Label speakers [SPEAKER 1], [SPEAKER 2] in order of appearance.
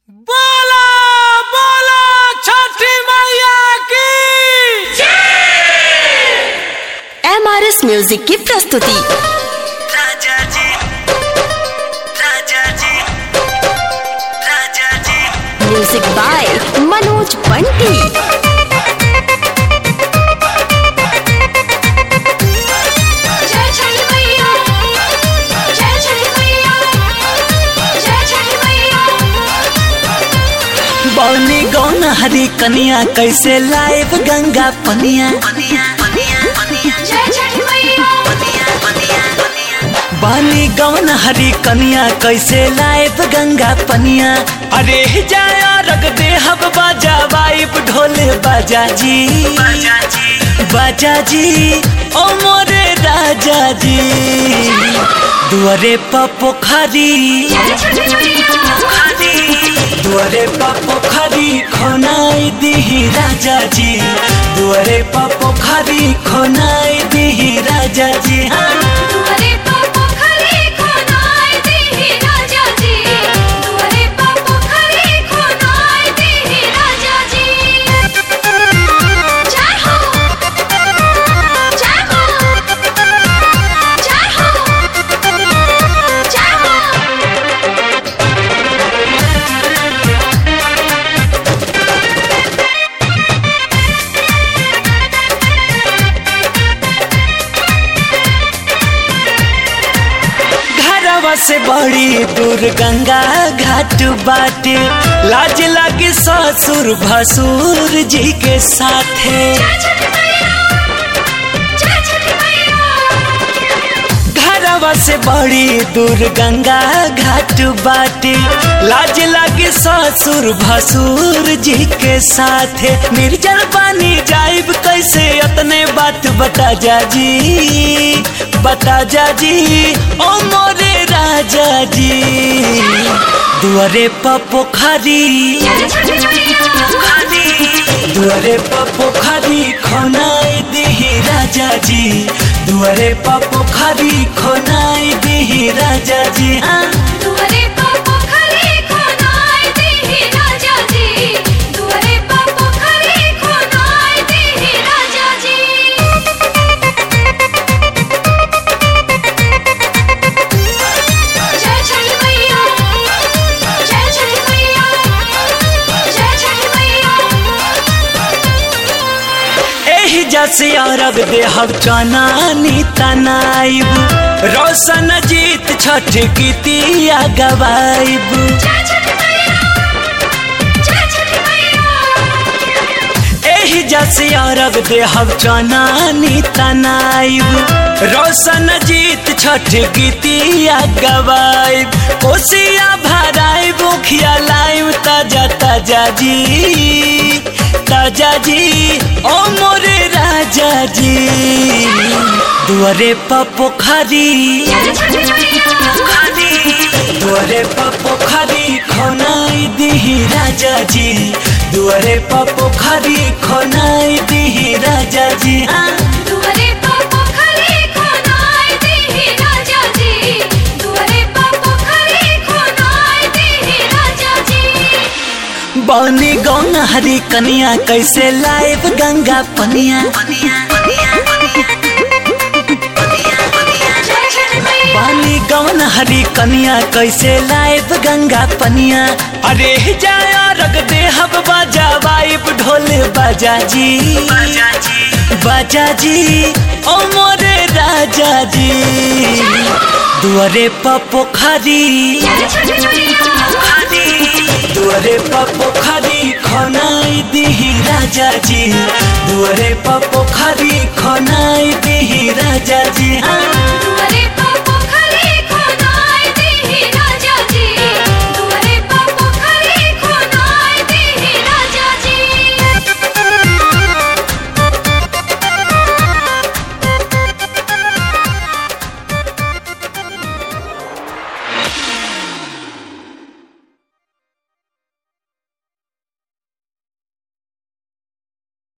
[SPEAKER 1] बोला बोला छठी मैया की
[SPEAKER 2] एम आर एस म्यूजिक की प्रस्तुति
[SPEAKER 3] राजा जी राजा जी राजा जी
[SPEAKER 2] म्यूजिक बाय मनोज बंटी
[SPEAKER 4] जय छठी मैया जय छठी मैया जय छठी मैया
[SPEAKER 3] बौनी गौन हरी कनिया कैसे लाइव गंगा पनिया पनिया पनिया पनिया
[SPEAKER 4] जय छठी मैया
[SPEAKER 3] पनिया पनिया पनिया बानी गौन हरी कनिया कैसे लाइव गंगा पनिया अरे जाया रग दे हब बाजा वाइब ढोल बाजा जी बाजा जी बाजा जी ओ मोरे राजा जी दुआरे प पोखरी
[SPEAKER 4] जय छठी मैया
[SPEAKER 3] दुआरे पा पोखरी खोनाई दिही राजा जी दुआरे पा पोखरी खोनाई दिही राजा जी हाँ
[SPEAKER 4] दुआरे पर पोखरी खोनाई देहि राजा जी दुआरे पर पोखरी खोनाई देहि राजा जी जय हो जय हो जय हो जय हो
[SPEAKER 3] घरवा से बड़ी दूर गंगा घाट बाटे लाज लागे ससुर भसुर जी के साथे
[SPEAKER 4] जय छठी मैया जय छठी मैया
[SPEAKER 3] घरवा से बड़ी दूर गंगा घाट बाटे लाज लागे ससुर भसुर जी के साथे निर्जल पानी जाइब कैसे अपने बात बता जा जी बता जा जी ओ मोरे राजा जी दुआरे प पोखरी
[SPEAKER 4] जय छठी मैया
[SPEAKER 3] दुआरे प पोखरी खोनाई दिही राजा जी दुआरे प पोखरी खोनाई दिही राजा जी हाँ
[SPEAKER 4] दुआरे पर पोखरी खोनाई देहि राजा जी दुआरे पर पोखरी खोनाई देहि राजा जी जय छठी मैया जय छठी मैया जय छठी मैया
[SPEAKER 3] एही जैसे अरग देहब चनानी तनाइब रोशन जीत छठ गीतिया गवाइब
[SPEAKER 4] जय छठी मैया जय छठी मैया
[SPEAKER 3] एही जैसे अरग देहब चनानी तनाइब रोशन जीत छठ गीतिया गवाइब कोसिया भराइब उखिया लाइब ताजा ताजा जी ताजा जी ओ मोरे राजा जी दुआरे प पोखरी
[SPEAKER 4] जय छठी मैया
[SPEAKER 3] दुआरे प पोखरी खोनाई दिही राजा जी दुआरे प पोखरी खोनाई दिही राजा जी हाँ
[SPEAKER 4] दुआरे पर पोखरी खोनाई देहि राजा जी दुआरे पर पोखरी खोनाई देहि राजा जी
[SPEAKER 3] बौनी गौन हरी कनिया कैसे लाइव गंगा पनिया
[SPEAKER 4] जय छठी मैया
[SPEAKER 3] पानी गौन हरी कनिया कैसे लाइव गंगा पनिया अरे जाया रग दे हब बाजा वाइब ढोल बाजा जी बाजा जी बाजा जी ओ मोरे राजा जी दुआरे प पोखरी
[SPEAKER 4] जय छठी मैया
[SPEAKER 3] दुआरे प पोखरी खोनाई दिही राजा जी दुआरे प पोखरी खोनाई दिही राजा जी हाँ